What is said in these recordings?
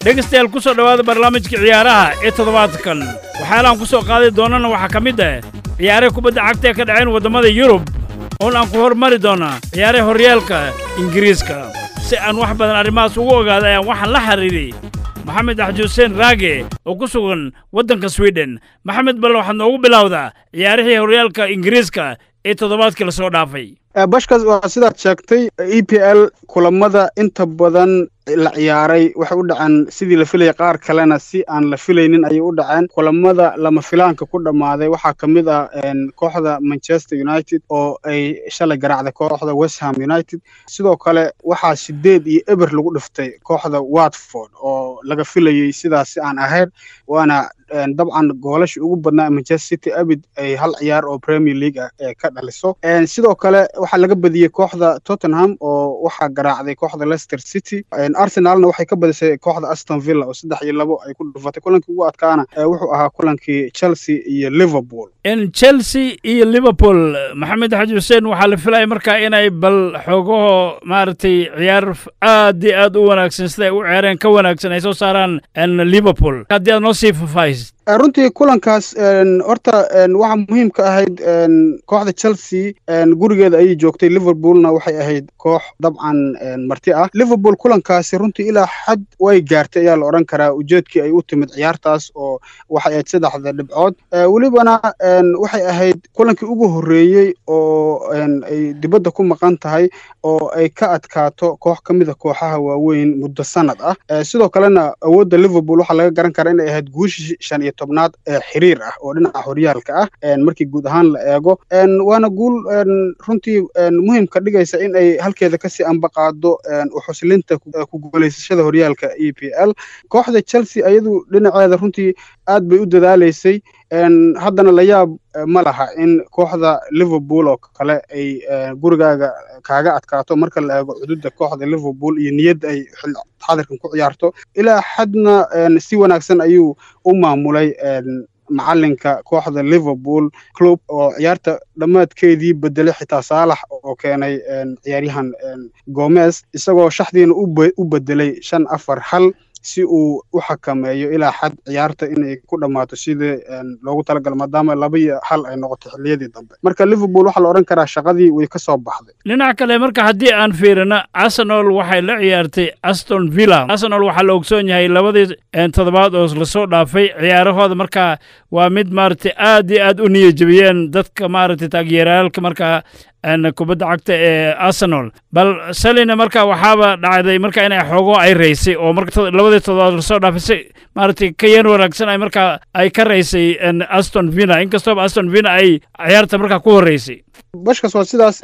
dhegaystayaal ku soo dhowaada barnaamijka ciyaaraha ee toddobaadkan waxyaalahan ku soo qaadi doonana waxaa ka mid ah ciyaaraha kubadda cagta ee ka dhaceen waddamada yurub oon aan ku hormari doonaa ciyaaraha horyaalka ingiriiska si aan wax badan arrimahaas ugu ogaada ayaan waxaan la xiriiray maxamed axji xuseen raage oo ku sugan waddanka swiden maxamed balle waxaad noogu bilowdaa ciyaarihii horyaalka ingiriiska ee toddobaadkii la soo dhaafay bashkas waa sidaad sheegtay e p l kulamada inta badan la ciyaaray waxay u dhaceen sidii la filayay qaar kalena si aan la filaynin ayay u dhaceen kulamada lama filaanka ku dhammaaday waxaa ka mid ah kooxda manchester united oo ay shalay garaacday kooxda westham united sidoo kale waxaa sideed iyo eber lagu dhiftay kooxda watford oo laga filayey sidaas si aan ahayn waana dabcan goolasha ugu badnaa manchester city abid ay hal ciyaar oo premier league ah ee ka dhaliso sidoo kale waxaa laga badiyey kooxda tottenham oo waxaa garaacday kooxda leicester city arsenalna waxay ka badisay kooxda aston villa oo saddex iyo labo ay ku dhufatay kulankii ugu adkaana wuxuu ahaa kulankii chelsea iyo liverpool chelsea iyo liverpool maxamed xaji xuseen waxaa la filaya markaa inay bal xoogaho maaragtay ciyaar aad iyo aad u wanaagsan siday u ceereen ka wanaagsan ay soo saaraan liverpool haddii aad noo sii fafaahisid runtii kulankaas horta waxaa muhiim ka ahayd kooxda chelsea gurigeeda ayay joogtay liverpoolna waxay ahayd koox dabcan marti ah liverpool kulankaasi runtii ilaa xad way gaartay ayaa la odhan karaa ujeedkii ay u timid ciyaartaas oo waxay ahayd saddexda dhibcood welibana waxay ahayd kulankii ugu horreeyey oo ay dibadda ku maqan tahay oo ay ka adkaato koox ka mid a kooxaha waaweyn muddo sanad ah sidoo kalena awoodda liverpool waxaa laga garan karaa inay ahayd guushii shan iyo tobnaad ee xiriir ah oo dhinaca horyaalka ah markii guud ahaan la eego waana guul runtii muhiim ka dhigaysa in ay halkeeda kasii ambaqaado uxuslinta ku guulaysashada horyaalka e p l kooxda chelsea ayadu dhinaceeda runtii aad bay u dadaalaysay haddana la yaab ma laha in kooxda liverpool oo kale ay gurigaaga kaaga adkaato marka la eego cududa kooxda liverpool iyo niyadda ay xadirkan ku ciyaarto ilaa xadna si wanaagsan ayuu u maamulay macalinka kooxda liverpool club oo ciyaarta dhammaadkeedii bedelay xitaa saalax oo keenay ciyaaryahan gomez isagoo shaxdiina u bedelay shan afar hal si uu u xakameeyo ilaa xad ciyaarta inay ku dhammaato sidii loogu talagalo maadaama laba iyo hal ay noqoto xilliyadii dambe marka liverpool waxaa la odhan karaa shaqadii way ka soo baxday dhinaca kale marka haddii aan fiirino arsenal waxay la ciyaartay aston villa arsenal waxaa la ogsoon yahay labadii toddobaad oo lasoo dhaafay ciyaarahooda markaa waa mid maaragtay aad iyo aad u niyajebiyeen dadka maaragtay taageerayaalka markaa kubadda cagta ee arsenal bal salina marka waxaaba dhacday marka inay xoogo ay raysay oo labadii toddobaad lasoo dhaafay maaragtay ka yeen wanaagsan ay markaa ay ka raysay aston villa inkastooba aston villa ay ciyaarta markaa ku horreysay bashkas waa sidaas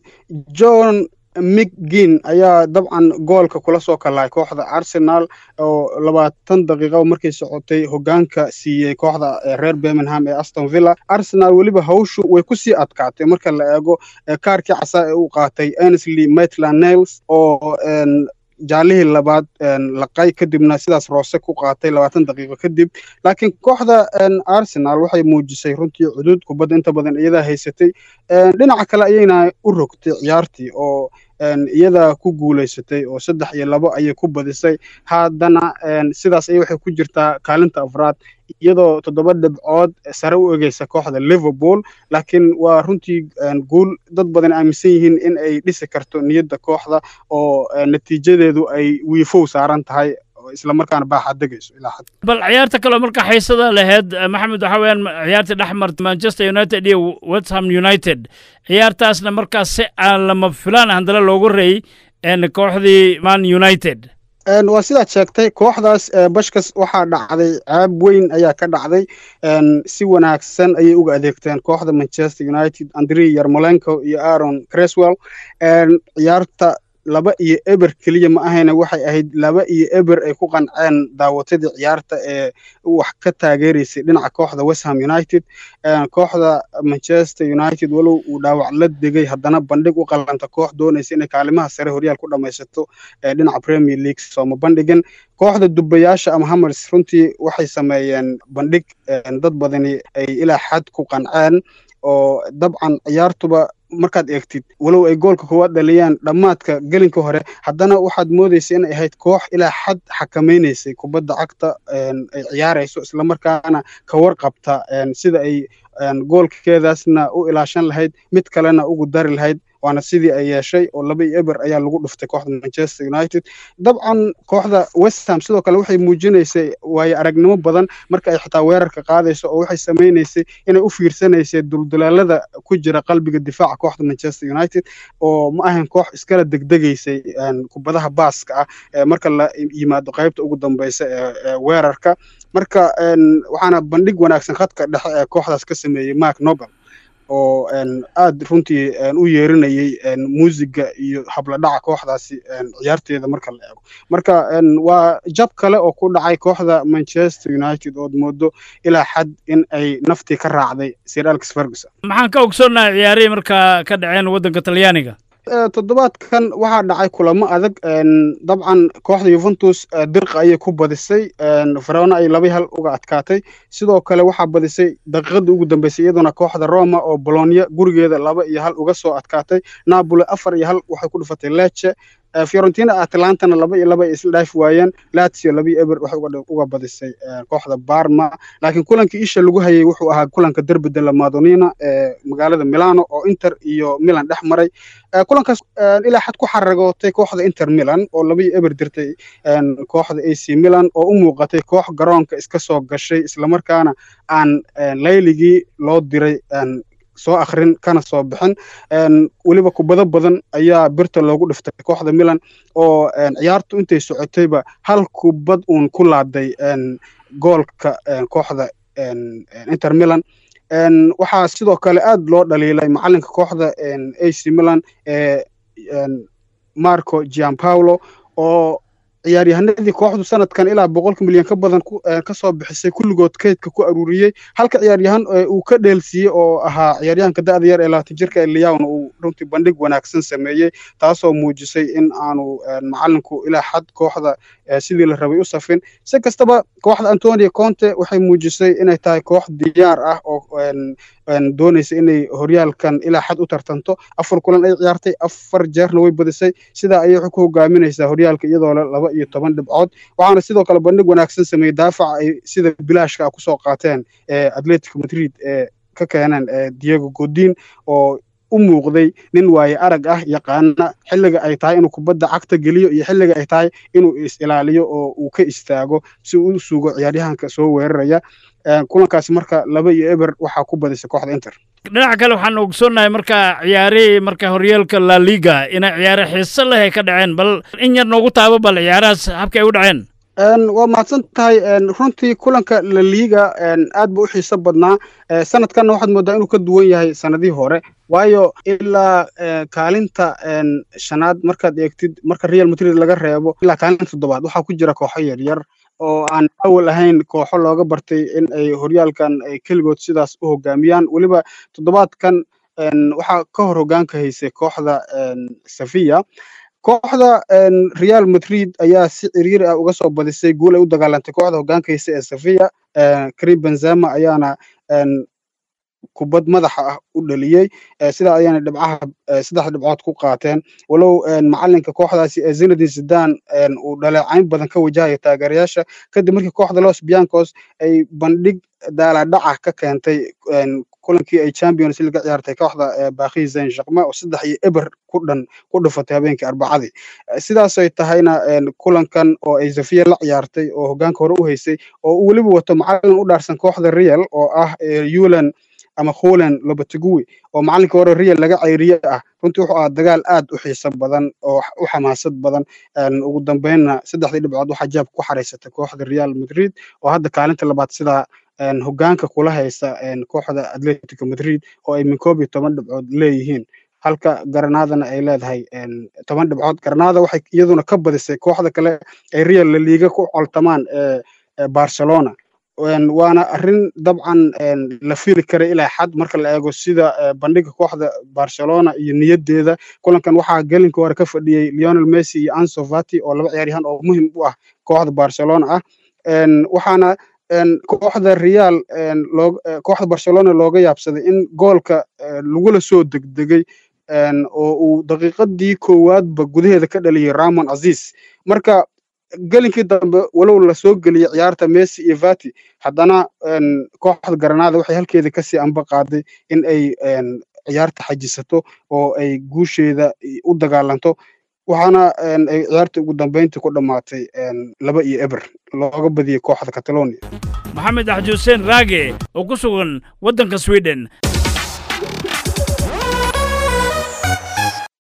john mcgin ayaa dabcan goolka kula soo kalahay kooxda arsenal oo labaatan daqiiqo markay socotay hogaanka siiyey kooxda reer birmingham ee aston villa arsenal weliba hawshu way ku sii adkaatay marka la eego kaarkii casaa ee u qaatay ansley maitland nails oo jaalihii labaad laqay kadibna sidaas roose ku qaatay labaatan daqiiqo kadib laakiin kooxda arsenal waxay muujisay runtii cudud kubadda inta badan iyadaa haysatay dhinaca kale ayayna u rogtay ciyaartii oo iyada ku guulaysatay oo saddex iyo labo ayay ku badisay haddana sidaas ay waxay ku jirtaa kaalinta afraad iyadoo toddoba dhibcood sare u egeysa kooxda liverpool laakiin waa runtii guul dad badan aaminsan yihiin in ay dhisi karto niyadda kooxda oo natiijadeedu ay wiifow saaran tahay islamarkaana baaxaad degayso ilaa xad bal ciyaarta kaleo marka xiisada laheyd maxamed waxaa weeyaan ciyaartii dhex marta manchester united iyo westham united ciyaartaasna markaas si aan lama filaan handale loogu reey kooxdii man united waa sidaad sheegtay kooxdaas bashkas waxaa dhacday ceeb weyn ayaa ka dhacday si wanaagsan ayay uga adeegteen kooxda manchester united andre yarmolenko iyo aaron creswell ciyaarta laba iyo eber keliya ma ahayna waxay ahayd laba iyo eber ay ku qanceen daawatadii ciyaarta ee wax ka taageeraysay dhinaca kooxda westham united kooxda manchester united walow uu dhaawac la degay haddana bandhig u qalanta koox doonaysa inay kaalimaha sare horyaal ku dhammaysato dhinaca premier league sooma bandhigan kooxda dubayaasha ama hammers runtii waxay sameeyeen bandhig dad badani ay ilaa xad ku qanceen oo dabcan ciyaartuba markaad eegtid walow ay goolka koowaad dhaliyaan dhammaadka gelinka hore haddana waxaad moodaysa inay ahayd koox ilaa xad xakamaynaysay kubadda cagta ay ciyaarayso islamarkaana ka warqabta sida ay goolkeedaasna u ilaashan lahayd mid kalena ugu dari lahayd waana sidii ay yeeshay oo laba iyo eber ayaa lagu dhuftay kooxda manchester united dabcan kooxda westham sidoo kale waxay muujinaysay waayo aragnimo badan marka ay xitaa weerarka qaadayso oo waxay samaynaysay inay u fiirsanaysay duldulaalada ku jira qalbiga difaaca kooxda manchester united oo ma ahayn koox iskala degdegaysay kubadaha baaska ah marka la yimaado qaybta ugu dambeysa ee weerarka marka waxaana bandhig wanaagsan khadka dhexe ee kooxdaas ka sameeyey mark nobel oo aad runtii u yeerinayay muusiga iyo habladhaca kooxdaasi ciyaarteeda marka la eego marka waa jab kale oo ku dhacay kooxda manchester united ood moodo ilaa xad in ay naftii ka raacday sir alex ferguson maxaan ka ogsoonnahay ciyaarihii markaa ka dhaceen waddanka talyaaniga toddobaadkan waxaa dhacay kulamo adag dabcan kooxda yuventus dirqa ayay ku badisay farona ay laba hal uga adkaatay sidoo kale waxaa badisay daqiiqadii ugu dambeysay iyaduna kooxda roma oo bolonia gurigeeda laba iyo hal uga soo adkaatay napoli afar iyo hal waxay ku dhufatay leche fiorentina atlantana laba iyo laba ay isla dhaafi waayeen lazio laba iyo eber waxay uga badisay kooxda barma laakiin kulankii isha lagu hayay wuxuu ahaa kulanka derbi de la madonina ee magaalada milano oo inter iyo milan dhex maray kulankaas ilaa xad ku xaragootay kooxda inter milan oo laba iyo eber dirtay kooxda ac milan oo u muuqatay koox garoonka iska soo gashay islamarkaana aan layligii loo diray soo akhrin kana soo bixin weliba kubado badan ayaa birta loogu dhiftay kooxda milan oo ciyaartu intay socotayba hal kubad uun ku laaday goolka kooxda inter milan waxaa sidoo kale aad loo dhaliilay macalinka kooxda ac milan ee marco giampaulo oo ciyaaryahanadii kooxdu sanadkan ilaa boqolka milyan ka badan ka soo bixisay kulligood kaydka ku aruuriyey halka ciyaaryahan uu ka dheelsiiyey oo ahaa ciyaaryahanka da'da yar ee labaatan jirka ee liyawna uu runtii bandhig wanaagsan sameeyey taasoo muujisay in aanu macalinku ilaa xad kooxda sidii la rabay u safin si kastaba kooxda antonio conte waxay muujisay inay tahay koox diyaar ah oo doonaysa inay horyaalkan ilaa xad u tartanto afar kulan ay ciyaartay afar jeerna way badisay sidaa ayay waxay ku hogaaminaysaa horyaalka iyadoo le laba iyo toban dhibcood waxaana sidoo kale bandhig wanaagsan sameeyey daafaca ay sida bilaashka ah kusoo qaateen ee atletico madrid ee ka keeneen diego godin oo u muuqday nin waaye arag ah yaqaana xilliga ay tahay inuu kubadda cagta geliyo iyo xilliga ay tahay inuu is ilaaliyo oo uu ka istaago si uu u sugo ciyaaryahanka soo weeraraya kulankaasi marka laba iyo eber waxaa ku badisay kooxda inter dhinaca kale waxaan ogsoonnahay marka ciyaarihii marka horyaalka la liga inay ciyaare xiiso leh ay ka dhaceen bal in yar noogu taabo bal ciyaarahaas habka ay u dhaceen waa mahadsan tahay runtii kulanka la liiga aad ba u xiiso badnaa sanadkanna waxaad moodaa inuu ka duwan yahay sanadihii hore waayo ilaa kaalinta shanaad markaad eegtid marka real madrid laga reebo ilaa kaalinta toddobaad waxaa ku jira kooxo yaryar oo aan awal ahayn kooxo looga bartay in ay horyaalkan ay keligood sidaas u hogaamiyaan weliba toddobaadkan waxaa ka hor hogaanka haysay kooxda sevilla kooxda real madrid ayaa si ciriiri ah uga soo badisay guul ay u dagaalantay kooxda hogaanka haysa ee sevilla karim benzema ayaana kubad madaxa ah u dhaliyey sidaa ayaana dhibcaha saddex dhibcood ku qaateen walow macalinka kooxdaasi zinedine zidan uu dhaleecayn badan ka wajahaya taageerayaasha kadib markii kooxda los biancos ay bandhig daaladhaca ka keentay kulankii ay champions league ciyaartay kooxda baakhi zayn shaqma oo saddex iyo eber ku dhan ku dhufatay habeenkii arbacadii sidaasay tahayna kulankan oo ay zafiya la ciyaartay oo hogaanka hore u haysay oo uu weliba wato macalin u dhaarsan kooxda real oo ah yulan ama khulen lobateguwi oo macalinka hore real laga ceyriye ah runtii wuxuu ahaa dagaal aad u xiiso badan oo u xamaasad badan ugu dambeynna saddexdii dhibcood waxaa jaab ku xaraysatay kooxda real madrid oo hadda kaalinta labaad sidaa hogaanka kula haysa kooxda atletico madrid oo ay min koob iyo toban dhibcood leeyihiin halka garanaadana ay leedahay toban dhibcood garanaada waxay iyaduna ka badisay kooxda kale ay real la liiga ku coltamaan barcelona waana arrin dabcan la fili karay ilaa xad marka la eego sida bandhiga kooxda barcelona iyo niyaddeeda kulankan waxaa gelinka hore ka fadhiyey leonel messi iyo anso fati oo laba ciyaaryahan oo muhim u ah kooxda barcelona ah waxaana kooxda real loo kooxda barcelona looga yaabsaday in goolka lagula soo degdegay oo uu daqiiqadii koowaadba gudaheeda ka dhaliyay ramon aziz marka gelinkii dambe walow lasoo geliyey ciyaarta messi iyo vati haddana kooxda garanaada waxay halkeeda kasii amba qaaday in ay ciyaarta xajisato oo ay guusheeda u dagaalanto waxaana ay ciyaarta ugu dambeyntii ku dhammaatay laba iyo eber looga badiyey kooxda catalonia maxamed axji xuseen raage oo ku sugan waddanka sweden